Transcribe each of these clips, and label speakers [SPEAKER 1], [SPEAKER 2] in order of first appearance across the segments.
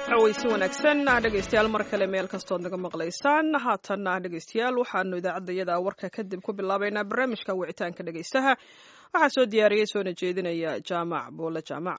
[SPEAKER 1] dhaweysi wanaagsan dhegeystayaal mar kale meel kastood naga maqlaysaan haatanna dhegeystayaal waxaanu idaacaddayada warka kadib ku bilaabaynaa barnaamijka wicitaanka dhegeystaha waxaa soo diyaariyey soona jeedinaya jaamac boole jaamac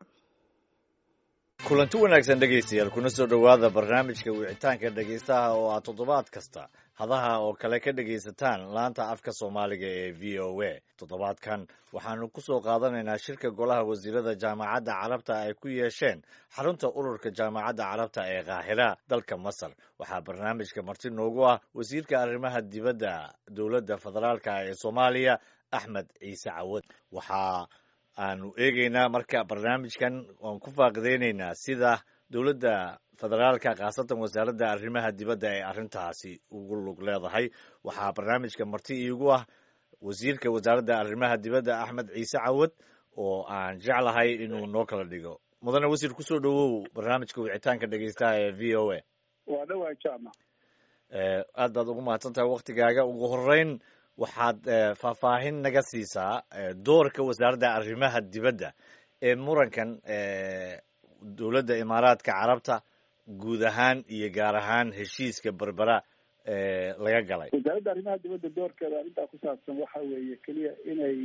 [SPEAKER 2] kulanti wanaagsan dhegaystayaal kuna soo dhowaada barnaamijka wicitaanka dhegaystaha oo aad toddobaad kasta hadaha oo kale ka dhegaysataan laanta afka soomaaliga ee v o a toddobaadkan waxaanu ku soo qaadanaynaa shirka golaha wasiirada jaamacadda carabta ay ku yeesheen xarunta ururka jaamacadda carabta ee kaahira dalka masar waxaa barnaamijka marti noogu ah wasiirka arrimaha dibadda dowladda federaalka ee soomaaliya axmed ciise cawad waxaa aanu eegeynaa marka barnaamijkan waan ku faaqideyneynaa sida dowladda federaalka khaasatan wasaaradda arrimaha dibadda ee arrintaasi ugu lug leedahay waxaa barnaamijka marti iigu ah wasiirka wasaaradda arrimaha dibadda axmed ciise cawad oo aan jeclahay inuu noo kala dhigo mudane wasiir kusoo dhowow barnaamijka wicitaanka dhegeystaha ee v o a
[SPEAKER 3] waa dhawaa jama
[SPEAKER 2] aad baad ugu mahadsan tahay waktigaaga ugu horeyn waxaad faahfaahin naga siisaa doorka wasaaradda arrimaha dibadda ee murankan dowladda imaaraadka carabta guud ahaan iyo gaar ahaan heshiiska berbera laga galay
[SPEAKER 3] wasaaradda arrimaha dibadda doorkeeda arrintaa ku saabsan waxa weeye keliya inay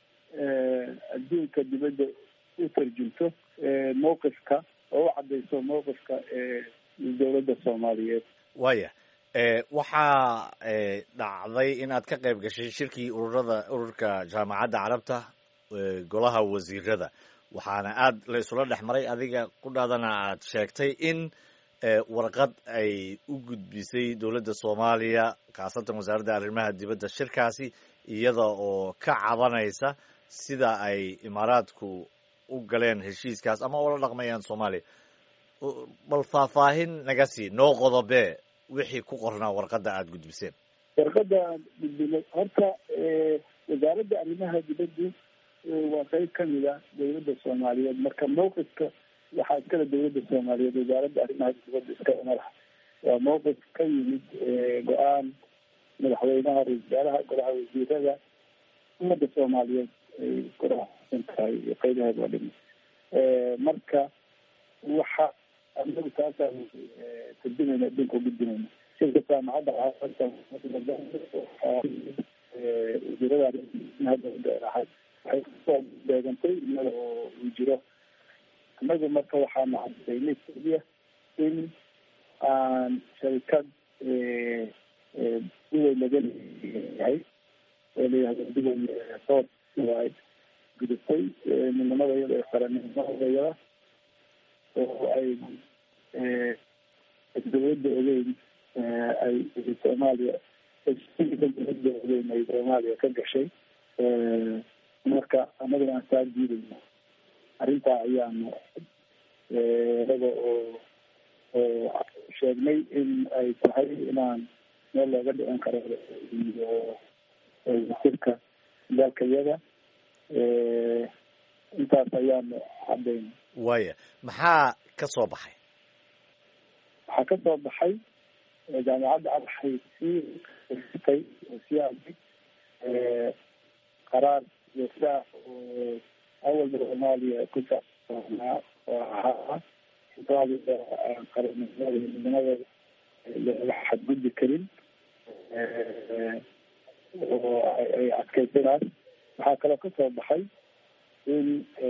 [SPEAKER 3] adduunka dibadda u tarjunto mowqifka oo u caddayso mowqifka dowladda soomaaliyeed
[SPEAKER 2] waya waxaa dhacday in aad ka qayb gashay shirkii ururada ururka jaamacadda carabta golaha wasiirada waxaana aad la isula dhex maray adiga qudhaadana aad sheegtay in warqad ay u gudbisay dowladda soomaaliya khaasatan wasaaradda arrimaha dibadda shirkaasi iyada oo ka cabanaysa sida ay imaaraadku u galeen heshiiskaas ama ula dhaqmayaan soomaaliya bal faahfaahin naga sii noo qodobe wixii ku qornaa warqadda aada gudbiseen
[SPEAKER 3] warqadda aan gudbinay horta wasaaradda arrimaha dibaddu waa qeyb kamid a dowladda soomaaliyeed marka mawqifka waxaa iskale dowladda soomaaliyeed wasaaradda arrimaha dibadda iskale madax waa mawqif ka yimid go-aan madaxweynaha ra-isul wasaaraha golaha wasiirada ummadda soomaaliyeed ay kurasan tahay iyo qeybaheed waa dhimi marka waxa anagu taasaan tarjumayna adduunka ugudbinayna shirka jaamacadda wasiirada arrimaha waxay kusoo beegantay iyada oo uu jiro annagu marka waxaanu cadaynay keliya in aan sharikad duway laga leeyahay oo layihahdo duway soor ay gudubtay midnimada iyada ee qarannimadayada oo ay dowladda ogeyn ay soomaaliya dowladda ogeyn ay soomaaliya ka gashay marka annaguna aan saa diidayno arrintaa ayaanu inaga oo oo sheegnay in ay tahay inaan meel looga dhicin karo iyo wasirka dalka iyada intaas ayaanu cadayna
[SPEAKER 2] waya maxaa ka soo baxay
[SPEAKER 3] waxaa ka soo baxay jaamacadda waxay sii tay oo sii aday qaraar joogtaa oo awalba soomaaliya ku saabsanaa oo ahaa soomaaliya qaranimada midnimadeeda laga xadgudbi karin oo ay adkaysanaas waxaa kaloo ka soo baxay in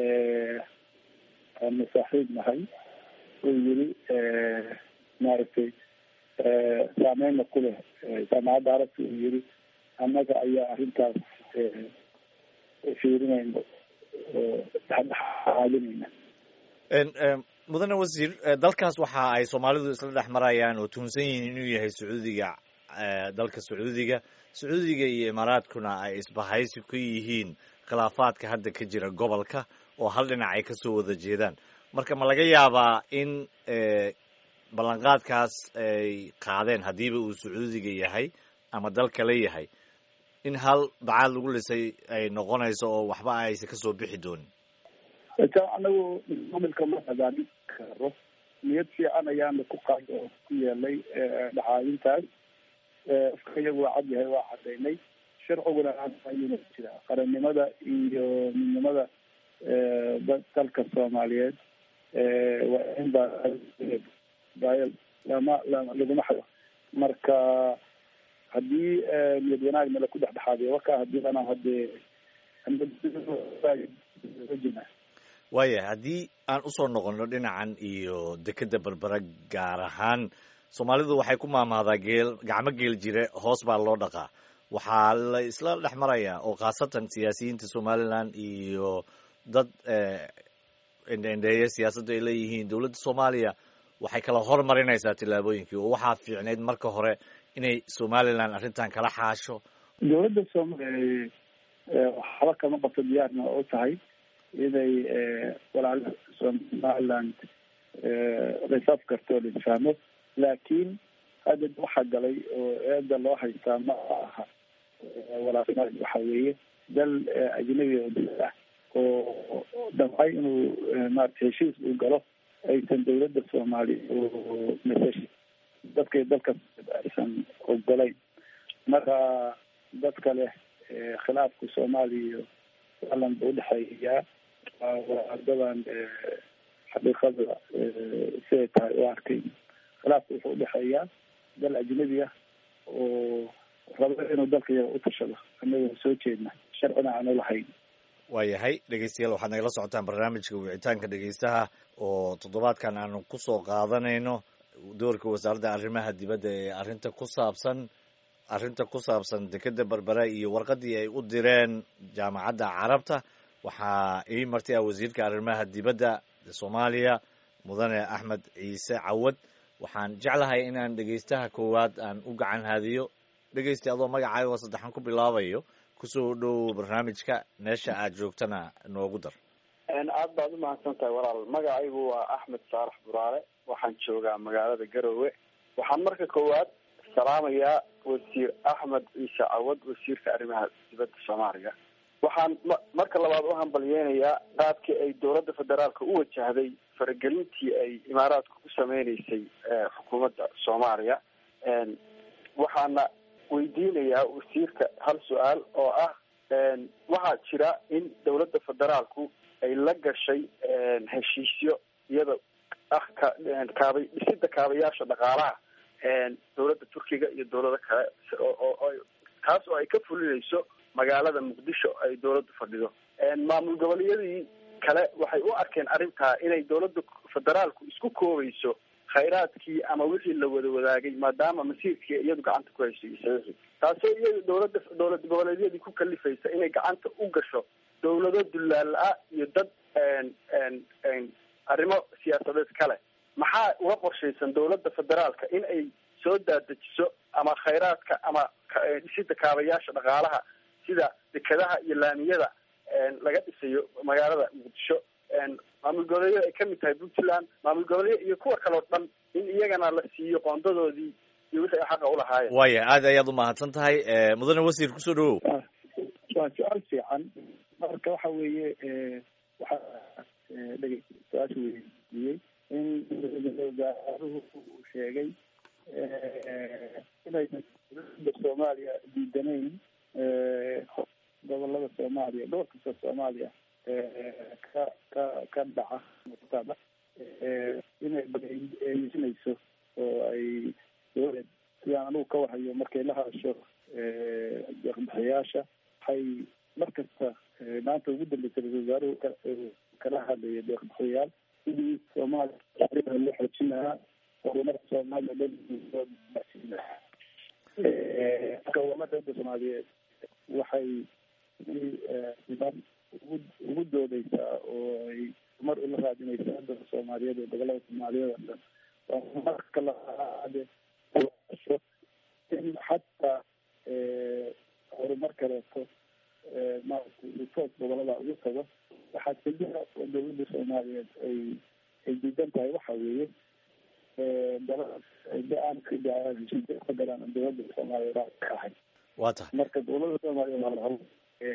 [SPEAKER 3] aanu saaxiib nahay uu yiri maaragtay saameyna ku leh jaamacadda arabta uu yiri annaga ayaa arrintaas fiirinayna oo dhexdhexaadinayna
[SPEAKER 2] mudane wasiir dalkaas waxa ay soomaalidu isla dhex marayaan oo tuhunsan yihiin inuu yahay sacuudiga dalka sacuudiga sacuudiga iyo imaaraadkuna ay isbahaysi ku yihiin khilaafaadka hadda ka jira gobolka oo hal dhinac ay kasoo wada jeedaan marka ma laga yaabaa in ballanqaadkaas ay qaadeen haddiiba uu sacuudiga yahay ama dal kale yahay in hal bacaad lagu lisay ay noqonayso oo waxba aysa kasoo bixi doonin
[SPEAKER 3] anagu maamilka ma hagaamin karo niyad fiican ayaana ku qaad oo ku yeelay dhacaayintaas afka iyagu waa cad yahay waa cadaynay sharciguna ayuna jira qarannimada iyo midnimada dalka soomaaliyeed waa in baa isdaayo lama lama laguma xado marka haddii niyad wanaag nala ku dhexdhexaadiyo warkaa haddii ana hadee jina
[SPEAKER 2] waaya haddii aan usoo noqono dhinacan iyo dekeda berbera gaar ahaan soomaalidu waxay ku maamaadaa geel gacmo geel jire hoos baa loo dhaqaa waxaa la isla dhex marayaa oo khaasatan siyaasiyiinta somaliland iyo dad endhendheeye siyaasaddu ay leeyihiin dowladda soomaaliya waxay kala hormarinaysaa tillaabooyinkii oo waxaa fiicnayd marka hore inay somaliland arrintan kala xaasho
[SPEAKER 3] dowladda soomaliya waxba kama qabto diyaarna u tahay inay walaalaha somaliland risaf karto la isfahmo laakiin hadda waxaa galay oo eeda loo haystaa ma aha walaal waxa weeye dal ajnabi oo dal ah oo damcay inuu maarata heshiis uu galo aysan dowladda soomaaliya oo masash dadkay dalka aysan ogolayn marka dadka leh khilaafka soomaaliya iyo alan ba udhexeeyaa wadadan xaqiiqada siday tahay u arkay khilaafka wuxuu udhexeeyaa dal ajnabi ah oo rabo inuu dalka yaga utashado anagoo soo jeedna sharcina aanu lahayn
[SPEAKER 2] waayahay dhegeystayaal waxaad nagala socotaan barnaamijka wicitaanka dhegeystaha oo toddobaadkan aanu kusoo qaadanayno doorka wasaaradda arrimaha dibadda ee arrinta ku saabsan arrinta ku saabsan dekeda berbera iyo warqadii ay u direen jaamacadda carabta waxaa ii martay ah wasiirka arrimaha dibadda soomaaliya mudane axmed ciise cawad waxaan jeclahay inaan dhegeystaha koowaad aan u gacan haadiyo dhegeysta adoo magacaaga oo saddexan ku bilaabayo kusoo dhow barnaamijka meesha aad joogtana noogu dar
[SPEAKER 4] aad baad umahadsan tahay walaal magacaygu waa axmed saarax buraale waxaan joogaa magaalada garowe waxaan marka koowaad salaamayaa wasiir axmed ciise cawad wasiirka arrimaha dibadda soomaaliya waxaan ma marka labaad u hambalyeynayaa qaabkii ay dowladda federaalka u wajahday faragelintii ay imaaraadka ku sameyneysay xukuumadda soomaaliya waxaana weydiinayaa wasiirka hal su-aal oo ah waxaa jira in dowladda federaalku ay la gashay heshiisyo iyada ah ka kaabay dhisida kaabayaasha dhaqaalaha dowladda turkiga iyo dowlado kale oo kaas oo ay ka fulinayso magaalada muqdisho ay dowladdu fadhido maamul goboleeyadii kale waxay u arkeen arrintaa inay dowladda federaalku isku koobayso khayraadkii ama wixii la wada wadaagay maadaama masiirkii iyadu gacanta ku hayso iyo saxiixi taasoo iyada dowladda dowlad goboleedyadii ku kalifaysa inay gacanta u gasho dowlado dullaal-a iyo dad arrimo siyaasadeed kale maxaa uga qorshaysan dowladda federaalka in ay soo daadejiso ama khayraadka ama dhisida kaabayaasha dhaqaalaha sida dekadaha iyo laamiyada laga dhisayo magaalada muqdisho maamul goboleedyada ay kamid tahay puntland maamul goboleeya iyo kuwa kale oo dhan in iyagana la siiyo qoondadoodii iyo wixii ay xaqa ulahaayeen
[SPEAKER 2] waaya aad ayaad umahadsan tahay mudane wasiir kusoo dhawow
[SPEAKER 3] waa su-aal fiican marka waxa weeye waxaa dhege su-aasha weydiiyey in wasaaruhu uu sheegay inaysan dowladda soomaaliya diidanayn gobolada soomaaliya dhowr kasta soomaaliya ka ka ka dhaca muqtada inay badeysinayso oo ay dowlad sidaan anugu ka wahayo markay la hadasho deeqbixiyaasha waxay mar kasta maanta ugu dambeysay ra-isul wasaaruhu kala hadlaya deeqbixiyayaal sidii soomaaliya loo xoojin lahaa horumarka soomaaliya loo gaarsiin lahaa gobolada dowladda soomaaliyeed waxay niman ugu ugu doodeysaa oo ay mar ula raadinaysaa dalka soomaaliyeed ee gobolada soomaaliyeed oo dhan marka laade in xataa horumar kaleeto maaragtay toos gobolada ugu tago waxaa keliya oo dowladda soomaaliyeed ay ay diidan tahay waxa weeye ka galaan dowladda soomaaliyeed ka ahay
[SPEAKER 2] waa tahay
[SPEAKER 3] marka dowladda soomaaliyeed waa lahabo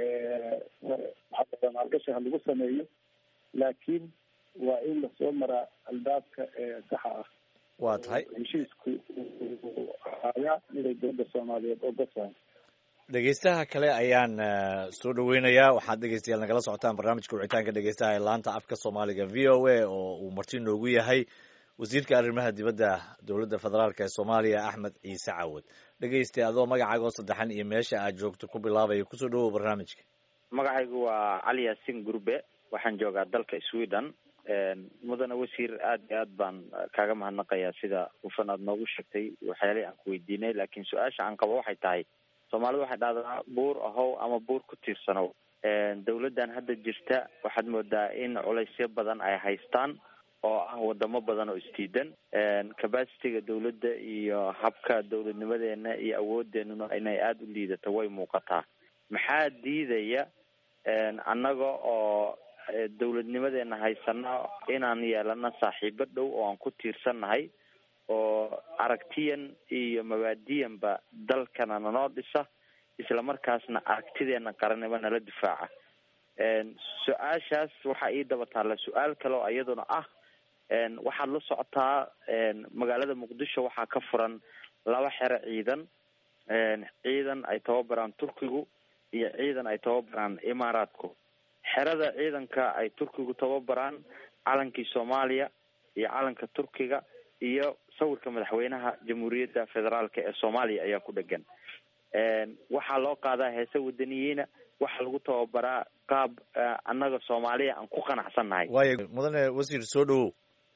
[SPEAKER 3] waxaa maalgashi ha lagu sameeyo laakiin waa in lasoo maraa albaabka saxa ah
[SPEAKER 2] waa tahay
[SPEAKER 3] heshiisku ayaa inay dowladda soomaaliyeed ogasahay
[SPEAKER 2] dhegeystaha kale ayaan soo dhaweynayaa waxaad dhegeystayaal nagala socotaan barnaamijka wicitaanka dhegeystaha ee laanta afka soomaaliga v o a oo uu marti noogu yahay wasiirka arrimaha dibadda dowladda federaalk ee soomaaliya axmed ciise cawad dhegeystay adoo magacaagoo saddexan iyo meesha aad joogto ku bilaabaya kusoo dhawow barnaamijka
[SPEAKER 5] magacaygu waa cali yaasin gurbe waxaan joogaa dalka sweden mudane wasiir aad iyo aad baan kaaga mahadnaqayaa sida hufan aad noogu sheegtay waxyaalihii aan ku weydiinay laakiin su-aasha aan qabo waxay tahay soomaalidu waxay dhahdaa buur ahow ama buur ku tiirsanow dawladdan hadda jirta waxaad moodaa in culaysyo badan ay haystaan oo ah wadamo badan oo isdiidan capacityga dawladda iyo habka dawladnimadeena iyo awoodeenuna inay aada u liidato way muuqataa maxaa diidaya annaga oo dawladnimadeena haysana inaan yeelano saaxiibo dhow oo aan ku tiirsannahay oo aragtiyan iyo mabaadiyanba dalkana nanoo dhisa isla markaasna aragtideena qarannimo nala difaaca su-aashaas waxaa ii daba taalla su-aal kale oo iyaduna ah waxaad la socotaa magaalada muqdisho waxaa ka furan laba xero ciidan ciidan ay tababaraan turkigu iyo ciidan ay tababaraan imaaraadku xerada ciidanka ay turkigu tababaraan calankii soomaaliya iyo calanka turkiga iyo sawirka madaxweynaha jamhuuriyadda federaalk ee soomaaliya ayaa ku dhegan waxaa loo qaadaa heese wadaniyiina waxaa lagu tababaraa qaab annaga soomaaliya aan ku qanacsannahay
[SPEAKER 2] waayo mudane wasiir soo dhawow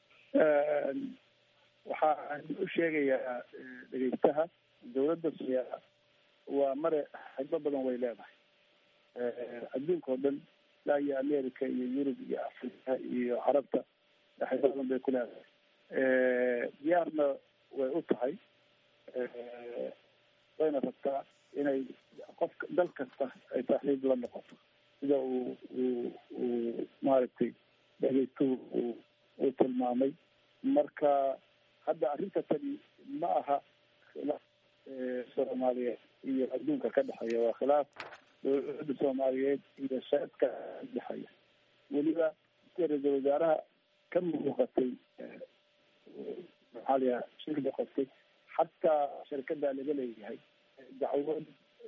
[SPEAKER 3] waxaan u sheegayaa dhegeystaha dawladda soomaaliya waa mare xigbo badan way leedahay adduunka oo dhan ilaa iyo america iyo yurub iyo africa iyo carabta xigbo badan bay ku leedahay diyaarna way u tahay wayna rabtaa inay qofka dal kasta ay saaxiib la noqoto sida uu uu uu maaragtay dhegeystuhu uu uu tilmaamay marka hadda arrinta tani ma aha khilaaf soomaaliyeed iyo adduunka ka dhexeeya waa khilaaf dowladda soomaaliyeed iyo shacabka dhexeeya weliba ra-iisul wasaaraha ka muuqatay maxaa layaha shirka qostay xataa shirkada laga leeyahay dacwad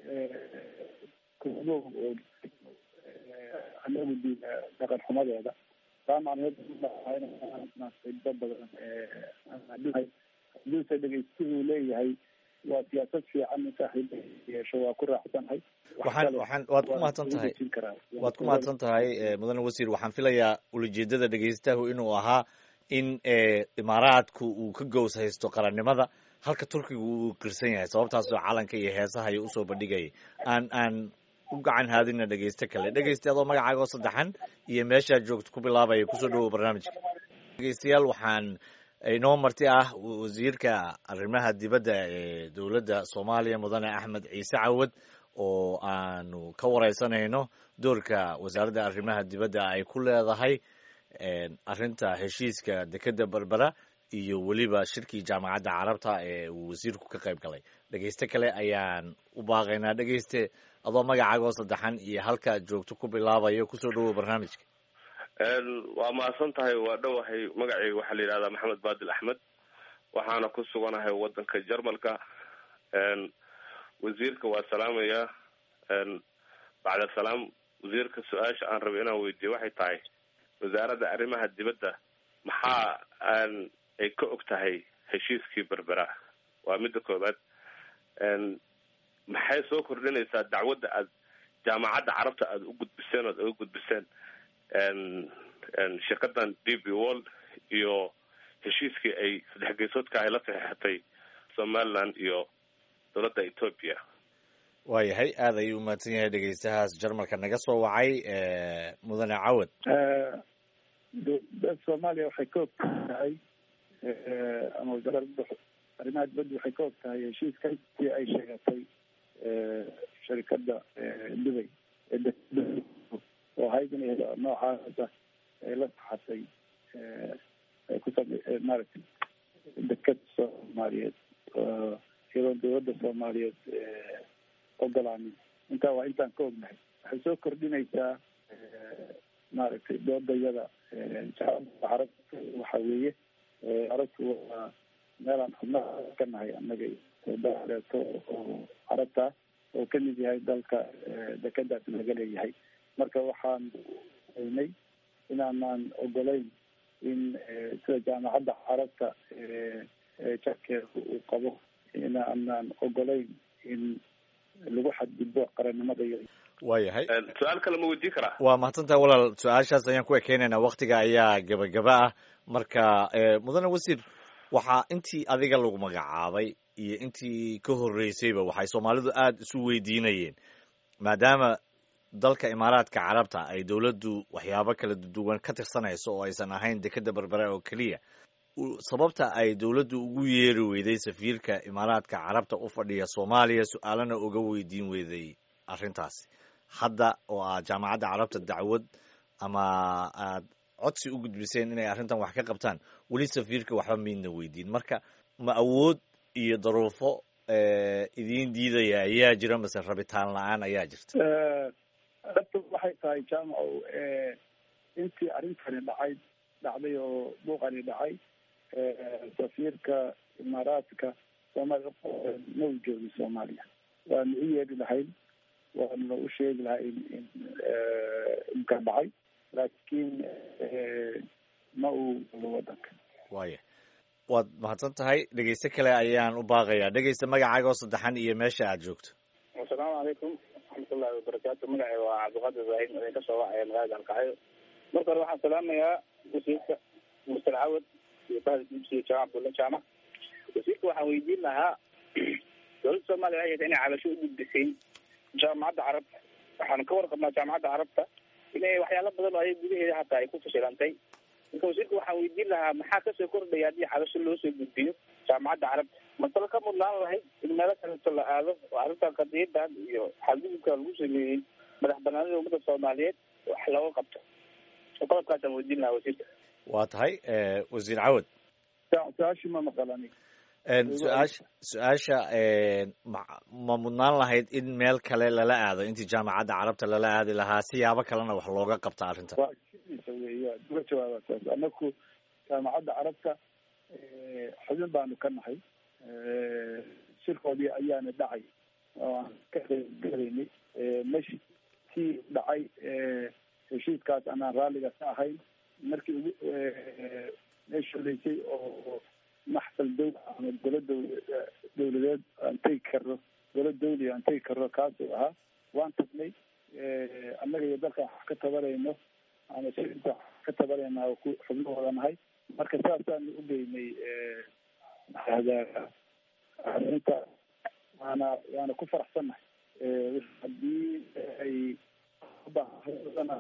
[SPEAKER 3] kumo oo anagu di dhaqan xumadeeda taa macnaheed xibo badan haduuse dhegeystuhu leeyahay waa siyaasad fiican in saaxiiba yeesho waa ku raacsanahay
[SPEAKER 2] waxaan waxaan waad ku mahadsan tahay waad ku mahadsan tahay mudane wasiir waxaan filayaa ulajeedada dhegeystahu inuu ahaa in imaaraadku uu ka gows haysto qarannimada halka turkiga uu qirsan yahay sababtaasoo calanka iyo heesaha iyo usoo bandhigayay aan aan u gacan haadina dhegeyste kale dhegeysta adoo magacaagoo saddexan iyo meeshaad joogto ku bilaabaya kusoo dhawow barnaamijka dhegeystayaal waxaan inoo marti ah wasiirka arrimaha dibadda ee dowladda soomaaliya mudane axmed ciise cawad oo aanu ka wareysanayno doorka wasaaradda arrimaha dibadda ay ku leedahay arrinta heshiiska dekedda berbera iyo weliba shirkii jaamacadda carabta ee uu wasiirku ka qayb galay dhegeyste kale ayaan u baaqaynaa dhegeyste adoo magacaagoo saddexan iyo halkaad joogto ku bilaabayo kusoo dhawow barnaamijka
[SPEAKER 6] waa mahadsan tahay waa dhowahay magacayga waxaa la yidhahdaa maxamed baadil axmed waxaana ku suganahay wadanka jarmalka wasiirka waa salaamaya bacda salaam wasiirka su-aasha aan rabay inaan weydiiyo waxay tahay wasaaradda arrimaha dibadda maxaa ay ka og tahay heshiiskii berbera waa midda koobaad maxay soo kordhinaysaa dacwadda aad jaamacadda carabta aada u gudbiseen oad uga gudbiseen shirkadan d b world iyo heshiiskii ay saddex geysoodka ay la saxeexatay somaliland iyo dowladda ethoopia
[SPEAKER 2] waayahay aad ayuu umahadsan yahay dhegeystahaas jarmalka naga soo wacay mudane cawad
[SPEAKER 3] dowladda soomaaliya waxay ka og tahay ama wasaaradda arrimaha dibadda waxay ka og tahay heshiiskii ay sheegatay sharikada dubay oo ahayd in noocaasa ay la saxatay ay ku same maaragtay deked soomaaliyeed iyadoon dowladda soomaaliyeed ogolaanin intaa waa intaan ka ognahay waxay soo kordhinaysaa maaragtay doodayada carab waxa weeye carabtu waa meelaan xubnaha ka nahay annaga daleeto oo carabta oo kamid yahay dalka dekedaas laga leeyahay marka waxaan aynay inaanaan ogolayn in sida jaamacadda carabta jarkeeda uu qabo in aanaan ogolayn in lagu xadgudbo qarannimada iyo
[SPEAKER 2] waayahay
[SPEAKER 6] su-aal kale ma weydiin karaa
[SPEAKER 2] waa mahadsantahay walaal su-aashaas ayaan ku ekeynaynaa waktiga ayaa gebagaba ah marka mudane wasiir waxaa intii adiga lagu magacaabay iyo intii ka horreysayba waxay soomaalidu aada isu weydiinayeen maadaama dalka imaaraadka carabta ay dowladdu waxyaabo kala duwan ka tirsanayso oo aysan ahayn dekeda berbere oo keliya sababta ay dowladdu ugu yeeri weyday safiirka imaaraadka carabta u fadhiya soomaaliya su-aalana uga weydiin weyday arrintaasi hadda oo aad jaamacadda carabta dacwad ama aad codsi u gudbiseen inay arrintan wax ka qabtaan weli safiirka waxba miidna weydiin marka ma awood iyo daruufo idiin diidaya ayaa jira mase rabitaan la-aan ayaa jirta
[SPEAKER 3] dabta waxay tahay jaamacow intii arrintani dhacay dhacday oo buuqani dhacay safiirka imaaraadka soomaaliya ma u joogin soomaaliya waanu u yeeri lahayn waanu u sheegi lahay in in imka dhacay laakiin ma uu galo wadanka
[SPEAKER 2] waaya waad mahadsan tahay dhegeyste kale ayaan u baaqayaa dhegeysta magacaaga oo saddexan iyo meesha aad joogto
[SPEAKER 7] asalaamu calaykum waraxmatullahi wabarakaatu magacay waa cabdiqaadir ibraahim idin ka soo wacaya magaalada alkacyo marka hore waxaan salaamayaa wasiirka muster cawad iyo bahda dibsiga jaamac bulla jaamac wasiirka waxaan weydiin lahaa dowladda soomaaliya waxay hayta inay cabasho u gudbisay jaamacadda carabta waxaanu ka warqabnaa jaamacadda carabta inay waxyaalo badan oo ay gudaheeda hataa ay ku fashilantay marka wasiirka waxaan weydiin lahaa maxaa kasoo kordhaya haddii cabasho loo soo gudbiyo jaamacadda carabta masalo ka mudnaan lahayd in meelo kaleeto la aado oo arrintan qadiyadan iyo xadgudubka lagu sameeyey madax banaanida ummadda soomaaliyeed wax looga qabto qodobkaasaan weydiin lahaa wasiirka
[SPEAKER 2] waa tahay wasiir cawad
[SPEAKER 3] su-aashii ma maqalani
[SPEAKER 2] su-aasha su-aasha ma ma mudnaan lahayd in meel kale lala aado intii jaamacadda carabta lala aadi lahaa siyaabo kalena wax looga qabta arrintan
[SPEAKER 3] waa sidiisa weya uga jawaaba saas anaku jaamacadda carabta xubin baanu ka nahay shirkoodii ayaana dhacay oo aan ka qeybgelaynay meshi tii dhacay heshiiskaas anaan raalliga ka ahayn markii ugu meesha horeysay oo maxsal dow ama golo dow dawladeed aan tegi karno golo dawli aan tegi karno kaasuu ahaa waan tagnay annaga iyo dalkan wax ka tabarayno ama shirinta wax ka tabarayna ku xubnahooda nahay marka saasaanu u geynay arrinta waana waana ku faraxsannahay haddii ay ubaahana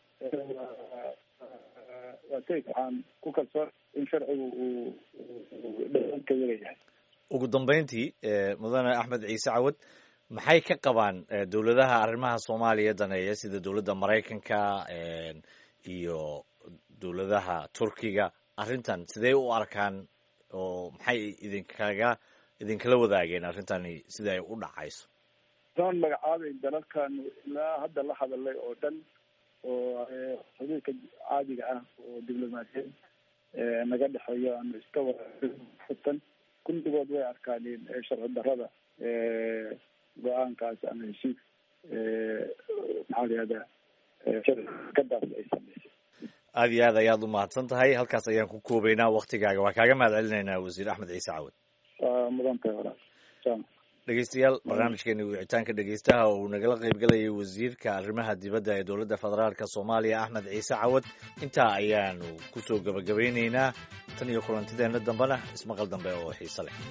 [SPEAKER 3] waa tegi waxaan ku kalsoon in sharcigu uu dhanka yagayahay
[SPEAKER 2] ugu dambeyntii mudane axmed ciise cawad maxay ka qabaan dowladaha arrimaha soomaaliya daneeya sida dowladda maraykanka iyo dowladaha turkiga arrintan sidee u arkaan oo maxay idinkaga idinkala wadaageen arrintani sida ay u dhacayso
[SPEAKER 3] doon magacaabeyn dalalkanu ilaa hadda la hadalay oo dhan oo xuduudka caadiga ah oo diblomaasiyeed naga dhexeeyo aanu iska warfutan kulligood way arkaaneen sharci darrada go-aankaas ama heshiis maxaa la yihahdaa sharcikadaas ay sameysay
[SPEAKER 2] aada iyo aad ayaad u mahadsan tahay halkaas ayaan ku koobeynaa waktigaaga waa kaaga mahad celinaynaa wasiir axmed ciise cawad
[SPEAKER 3] waa mudan tahay walaal jam
[SPEAKER 2] dhegeystayaal barnaamijkeeni wicitaanka dhegeystaha oo uu nagala qaybgalayay wasiirka arrimaha dibadda ee dowladda federaalk soomaaliya axmed ciise cawad intaa ayaanu kusoo gebagabeyneynaa tan iyo kulantideenna dambena ismaqal dambe oo xiise leh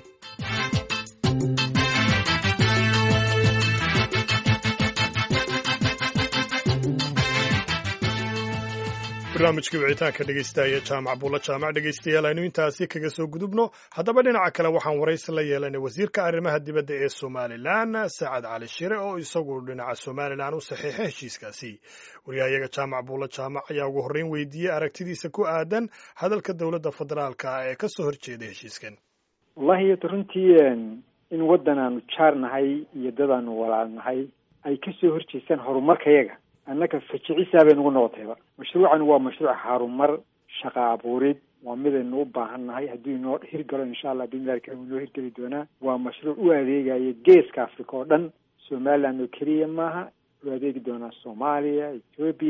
[SPEAKER 8] barnaamijkii wicitaanka dhegeystaaya jaamac buulla jaamac dhegeystayaal aynu intaasi kaga soo gudubno haddaba dhinaca kale waxaan waraysi la yeelanay wasiirka arrimaha dibadda ee somalilan sacad cali shire oo isagu dhinaca somalilan u saxiixay heshiiskaasi waryahayaga jaamac buulla jaamac ayaa ugu horreyn weydiiyey aragtidiisa ku aadan hadalka dowladda federaalka ah ee ka soo horjeeda heshiiskan
[SPEAKER 9] wallahi runtii in waddan aanu jaar nahay iyo dad aanu walaal nahay ay ka soo horjeestaan horumarkayaga annaga fajicisaa bay nagu noqotayba mashruucan waa mashruuc harumar shaqa abuurid waa midaynu u baahan nahay hadduu inoo hirgalo insha allah bimilahi karim inoo hirgeli doonaa waa mashruuc u adeegaya geeska africa oo dhan somaliland oo keliya maaha u adeegi doonaa soomaaliya ethoobia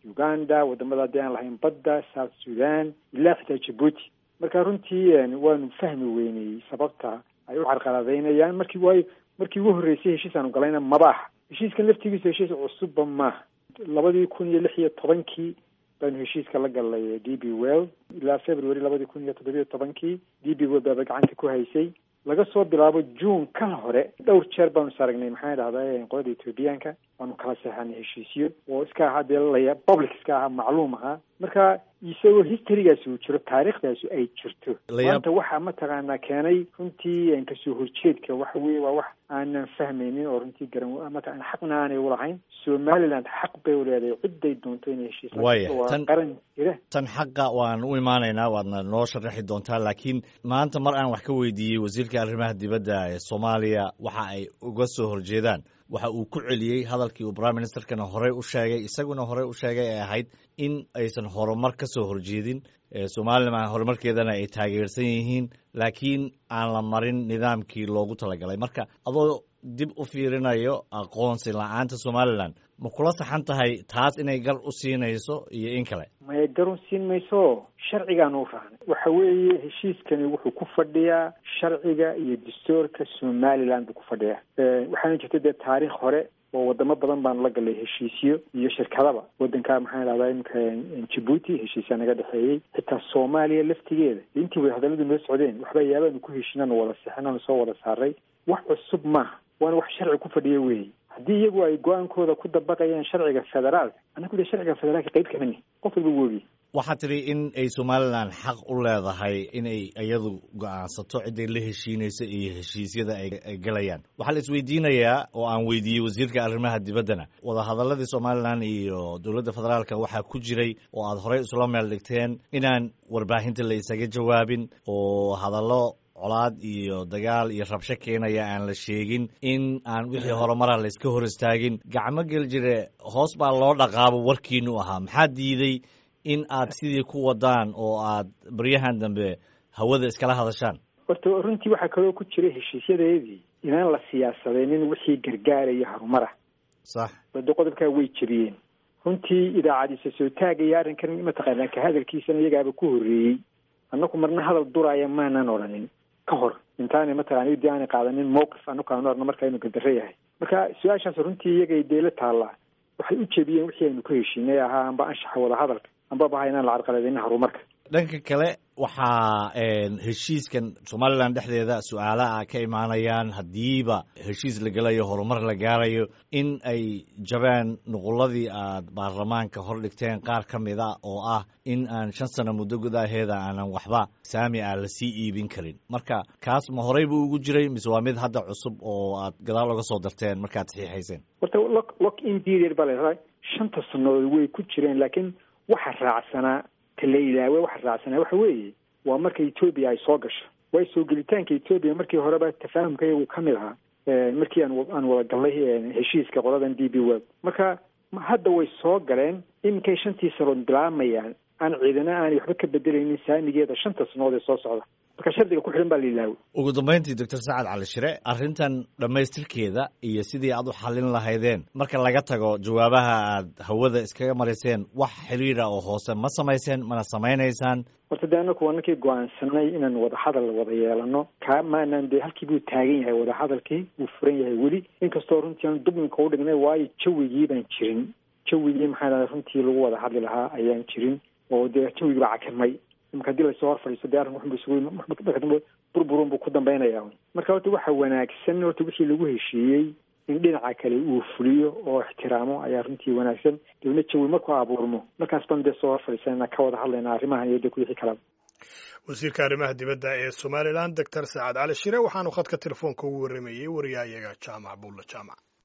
[SPEAKER 9] uganda wadamada haddii aan lahayn badda south sudan ilaa xitaa jabuuti marka runtii waanu fahmi weynay sababta ay u carqaladaynayaan markii waayo markii ugu horreysay heshiis aanu galayna maba aha heshiiskan laftigiisa heshiis cusubba maaha labadii kun iyo lix iyo tobankii baanu heshiiska la galnay d b well ilaa february labadii kun iyo toddobiyo tobankii d b well baaba gacanta ku haysay laga soo bilaabo june kan hore dhowr jeer baanu is aragnay maxaa dhahda qolada ethoobiyaanka waanu kala seexanay heshiisyo oo iska ahaa dee laya public iska ahaa macluum ahaa marka isagoo historygaasi uu jiro taariikhdaasi ay jirto maanta waxaa mataqaanaa keenay runtii kasoo horjeedka waxa weye waa wax aanan fahmaynin oo runtii garan mataqana xaqna aanay ulahayn somaliland xaq bay uleedahay ciday doonto inay heshiis
[SPEAKER 2] waya
[SPEAKER 9] qaran jira
[SPEAKER 2] tan xaqa waan u imaanaynaa waadna noo sharaxi doontaa laakiin maanta mar aan wax ka weydiiyey wasiirka arrimaha dibadda ee soomaaliya waxa ay uga soo horjeedaan waxa uu ku celiyey hadalkii uu prime ministerkana horey u sheegay isaguna horey u sheegay ay ahayd in aysan horumar ka soo horjeedin somalilan horumarkeedana ay taageersan yihiin laakiin aan la marin nidaamkii loogu talagalay marka adoo dib u fiirinayo aqoonsi la-aanta somalilan ma kula saxan tahay taas inay gar u siinayso iyo in kale
[SPEAKER 9] maya gar u siin mayso sharcigaanu u raacnay waxa weeye heshiiskani wuxuu ku fadhiyaa sharciga iyo dastuurka somaliland buu ku fadhiyaa waxaana jirta dee taariikh hore oo wadamo badan baanu la galay heshiisyo iyo shirkadaba wadanka maxaa dhahdaa imika jabuuti heshiisyaa naga dhexeeyey xitaa soomaaliya laftigeeda intii way hadalladu noo socdeen waxba yaabaanu ku heshinanu wada sixinanu soo wada saaray wax cusub maaha waana wax sharci ku fadhiya weeye haddii iyagu ay go-aankooda ku dabaqayaan sharciga federaalka annagu dee sharciga federaalka qayb kamani qof walba woogi
[SPEAKER 2] waxaad tidhi in ay somalilan xaq u leedahay inay iyadu go-aansato ciday la heshiinayso iyo heshiisyada ay galayaan waxaa la isweydiinayaa oo aan weydiiyey wasiirka arrimaha dibaddana wadahadaladii somalilan iyo dowladda federaalka waxaa ku jiray oo aad horey isula meel dhigteen inaan warbaahinta la isaga jawaabin oo hadallo colaad iyo dagaal iyo rabsho keenaya aan la sheegin in aan wixii horumara la iska hor istaagin gacmo gel jire hoos baa loo dhaqaabo warkiinu ahaa maxaa diiday in aad sidii ku wadaan oo aad baryahan dambe hawada iskala hadashaan
[SPEAKER 9] horta runtii waxaa kaloo ku jira heshiisyadeedii inaan la siyaasadeynin wixii gargaaraya harumara
[SPEAKER 2] sax
[SPEAKER 9] wado qodobkaa way jebiyeen runtii idaacadiisa soo taagaya arrinkan mataqaanaa ka hadalkiisana iyagaaba ku horreeyey annaku marna hadal duraya maanan odhanin ka hor intaanay mataqana dii aanay qaadanin mowqif anaku aanu arno marka inu gadaro yahay marka su-aashaas runtii iyagay deela taallaa waxay u jebiyeen wixii aynu ka heshiinay ahaa amba anshaxa wada hadalka amba baha inaan la carqaladeynin horumarka
[SPEAKER 2] dhanka kale waxaa heshiiskan somalilan dhexdeeda su-aalaha ka imaanayaan haddiiba heshiis la gelayo horumar la gaarayo in ay jabeen nuquladii aad baarlamaanka hor dhigteen qaar ka mid a oo ah in aan shan sano muddo gudaheeda aanan waxba saami ah lasii iibin karin marka kaas ma horey buu ugu jiray mise waa mid hadda cusub oo aad gadaal oga soo darteen markaad saxiixayseen
[SPEAKER 9] horta lock lock in period baa la shanta sannadood way ku jireen laakiin waxa raacsanaa la ilaawe waxa raacsanaa waxa weeye waa marka etoobiya ay soo gasho waayo soo gelitaanka etoobiya markii horeba tafaahumka iyagu ka mid ahaa markii aan aan wada gallay heshiiska qoladan d b web marka hadda way soo galeen iminkay shantii sanood bilaamayaan aan ciidana aanay waxba ka bedelaynin saamigeeda shanta sanood ee soo socda marka shardiga ku xidhan baa la ilaawo
[SPEAKER 2] ugu dambayntii doctor sacad cali shire arrintan dhammaystirkeeda iyo sidii aad u xallin lahaydeen marka laga tago jawaabaha aad hawada iskaga mariseen wax xiriira oo hoose ma samayseen mana samaynaysaan
[SPEAKER 9] horta de anaku anakii go-aansanay inaan wadahadal wada yeelano kaa maanaan dee halkii buu taagan yahay wadahadalkii wuu furan yahay weli inkastoo runtii aan dublinka u dhignay waayo jawigii baan jirin jawigii maxaa dhahda runtii lagu wada hadli lahaa ayaan jirin oo dee jawigii baa cakirmay imaka hadii lasoo hor fadhiisto de arrin waxunba isugu burburun buu ku dambaynaya marka horta waxa wanaagsan horta wixii lagu heshiiyey in dhinaca kale uu fuliyo oo ixtiraamo ayaa runtii wanaagsan dibna jawi markuu abuurmo markaas baan dee soo hor fadhiisanana ka wada hadlayna arrimahan iyo de wixii kalaba
[SPEAKER 8] wasiirka arrimaha dibadda ee somalilan doctor saacad cali shire waxaanu khadka telefoonka ugu warramayey wariyahayaga jaamac buulla jaamac